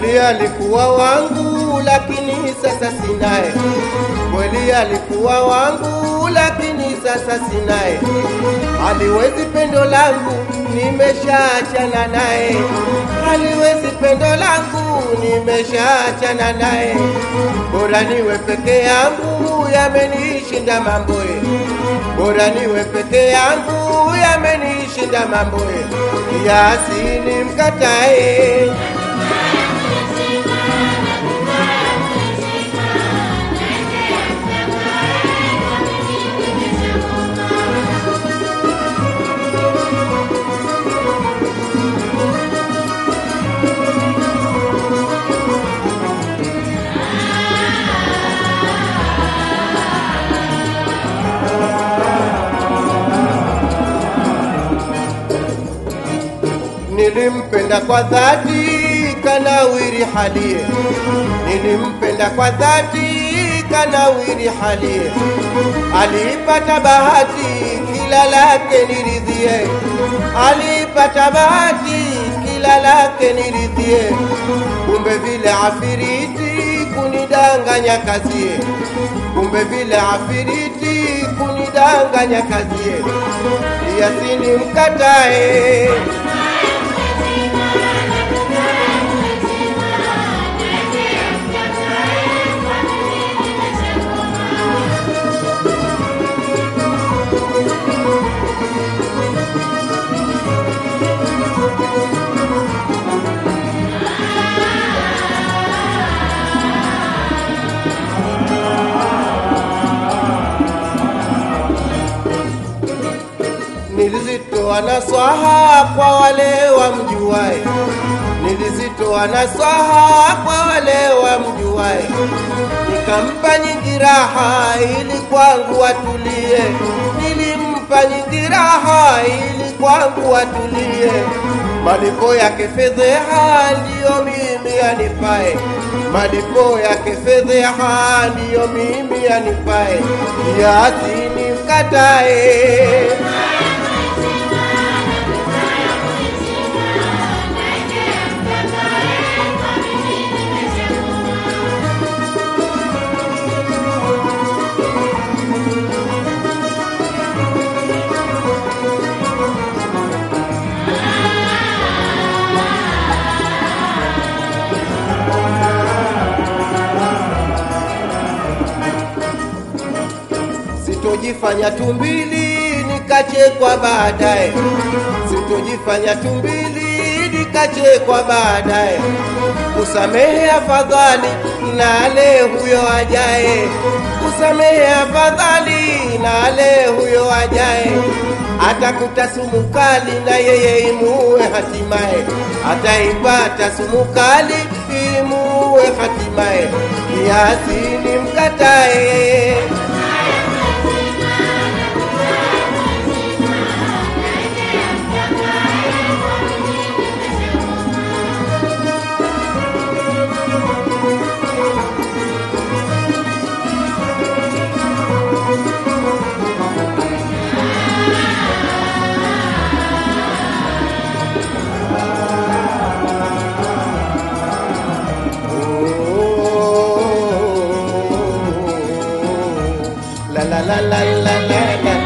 Kweli alikuwa wangu, lakini sasa sinaye. Kweli alikuwa wangu, lakini sasa sinaye. Haliwezi pendo langu, nimeshaachana naye. Haliwezi pendo langu, nimeshaachana naye. Bora niwe peke yangu, yamenishinda mamboe. Bora niwe peke yangu, yamenishinda mamboe. Kiasi nimkatae. Nilimpenda kwa dhati kanawiri halie, nilimpenda kwa dhati kanawiri halie. Alipata bahati kila lake niridhie, alipata bahati kila lake niridhie. Kumbe vile afiriti kunidanganya kazie, kumbe vile afiriti kunidanganya kazie. Yasini mkatae Nilizitoa nasaha kwa wale wamjuae, nilizitoa nasaha kwa wale wamjuae, nikampa nyingi raha ili kwangu watulie, nilimpa nyingi raha ili kwangu watulie. Malipo yake fedheha ndiyo mimi anipae, malipo yake fedheha ndiyo mimi anipae, kiasi nimkatae. Sitojifanya tumbili nikachekwa baadaye, sitojifanya tumbili nikachekwa baadaye. Kusamehe afadhali nale huyo ajaye, kusamehe afadhali nale huyo ajaye. Atakuta sumu kali na yeye imuue hatimaye, ataipata sumu kali imuue hatimaye. Kiasi nimkatae. La la la la la la la